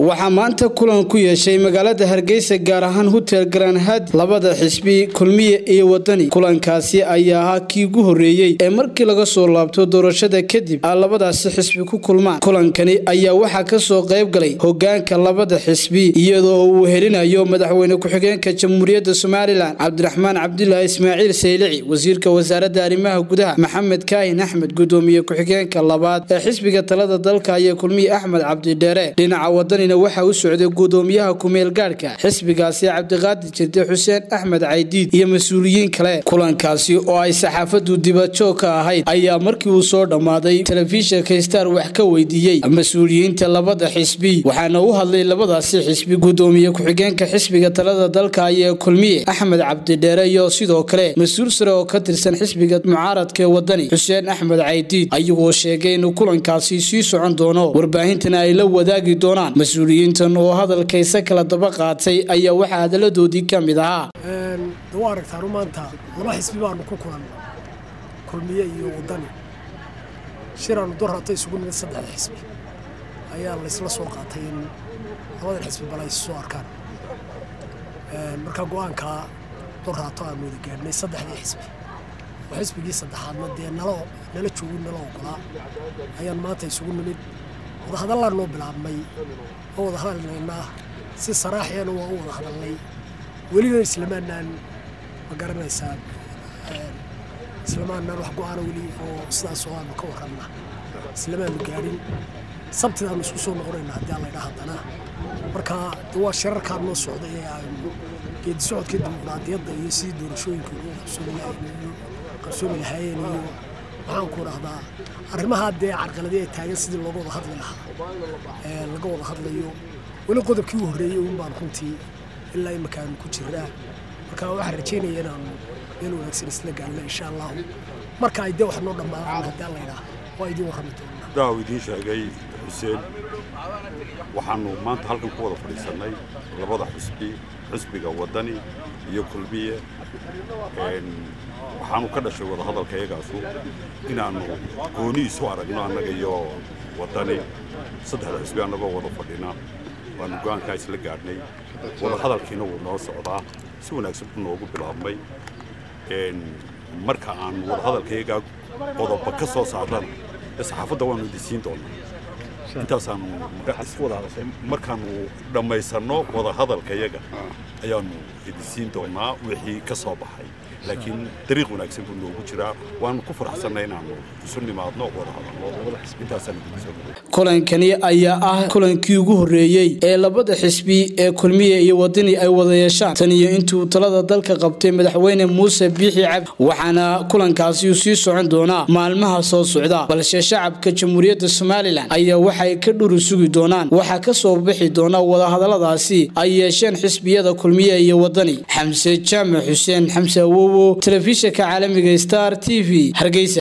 waxaa maanta kulan ku yeeshay magaalada hargeysa gaar ahaan hotel granhad labada xisbi kulmiye iyo wadani kulankaasi ayaa ahaa kii ugu horeeyey ee markii laga soo laabto doorashada kadib a labadaasi xisbi ku kulmaan kulankani ayaa waxaa kasoo qayb galay hogaanka labada xisbi iyadoo uu helinayo madaxweyne ku-xigeenka jamhuuriyadda somalilan cabdiraxmaan cabdulaahi ismaaciil saylici wasiirka wasaaradda arrimaha gudaha maxamed kaahin axmed gudoomiye ku-xigeenka labaad ee xisbiga talada dalka ayaa kulmiye axmed cabdidheere dhinaca wadanina waxaa u socday gudoomiyaha kumeel gaadhka xisbigaasi cabdiqaadir jirde xuseen axmed caydiid iyo mas-uuliyiin kale kulankaasi oo ay saxaafadu dibajoog ka ahayd ayaa markii uu soo dhammaaday telefishinka star wax ka weydiiyey mas-uuliyiinta labada xisbi waxaana u hadlay labadaasi xisbi gudoomiye ku-xigeenka xisbiga talada dalka ayaa kulmiye axmed cabdidheere iyo sidoo kale mas-uul sare oo ka tirsan xisbiga mucaaradka ee wadani xuseen axmed caydiid ayagoo sheegay inuu kulankaasi sii socon doono warbaahintana ay la wadaagi doonaan mas-uuliyiintan oo hadalkaysa kala daba qaatay ayaa waxaa hadaladoodii ka mid ahaa waa aragtaanu maanta laba xisbi baanu ku kulan kulmiye iyo wadani shiraanu dorata isugu nimid saddexda xisbi ayaa laysla soo qaatay in labadan xisbi bal ay soo arkaan markaa go-aankaa doraato aanu wada gaadhnay saddexdii xisbi oo xisbigii saddexaadna dee nala nala joogin nala ogolaa ayaan maanta isugu nimid wadahadallaan noo bilaabnay oo wada hadalnaynaa si saraaxiyana waa u wada hadalnay welina islamaanaan ma garanaysaa islamaanaan wax go-aana weli oo sidaas oo aanu ka warranna islamaanu gaadhin sabtidaanu isku soo noqonayna haddii aan laydhaa haddana marka de waa shirarkaa noo socday ee aynu geedi socodka dimuqraadiyadda iyo sidii doorashooyinka ugu qabsoomi lahaayeen iyo waxaan ku dhahdaa arrimahaa dee carqaladii ay taagan sidii looga wada hadli lahaa ee laga wada hadlayo weli qodobkii u horreeyey uun baan runtii ilaa imakaanu ku jiraa marka waxaan rajaynaya inaanu meel wanaagsan isla gaarno insha allahu marka ay dee wax noo dhammaadaan haddii aan laydhaa waa idiin warrami doonaa daaw idiin sheegay xuseen waxaanu maanta halkan ku wada fadhiisannay labada xusbi xisbiga wadani iyo kulmiye waxaanu ka dhashay wadahadalka iyagaasu inaannu gooni isu aragno annaga iyo wadani saddexda xisbi annagoo wada fadhina waanu go-aankaa isla gaadhnay wadahadalkiina wuu noo socdaa si wanaagsan buu noogu bilaabmay marka aan wadahadalka iyagaa qodoba ka soo saarana ee saxaafadda waanu idinsiin doonaa intaasaanu markaanu dhammaysanno wadahadalka iyaga ayaanu idinsiin doonaa wixii ka soo baxay laakiin dariiq wanaagsan buu noogu jiraa waanu ku faraxsannay inaanu isu nimaadno wada hadalno intaasaan kulankani ayaa ah kulankii ugu horeeyey ee labada xisbi ee kulmiye iyo wadani ay wada yeeshaan tan iyo intuu talada dalka qabtay madaxweyne muuse biixi cabdi waxaana kulankaasi uu sii socon doonaa maalmaha soo socda balse shacabka jamhuuriyadda somalilan ayaa waxay ka dhuri sugi doonaan waxaa ka soo bixi doona wadahadaladaasi ay yeesheen xisbiyada kulmiye iyo wadani xamse jaamac xuseen xamse awowo telefishinka caalamiga star t v hargeysa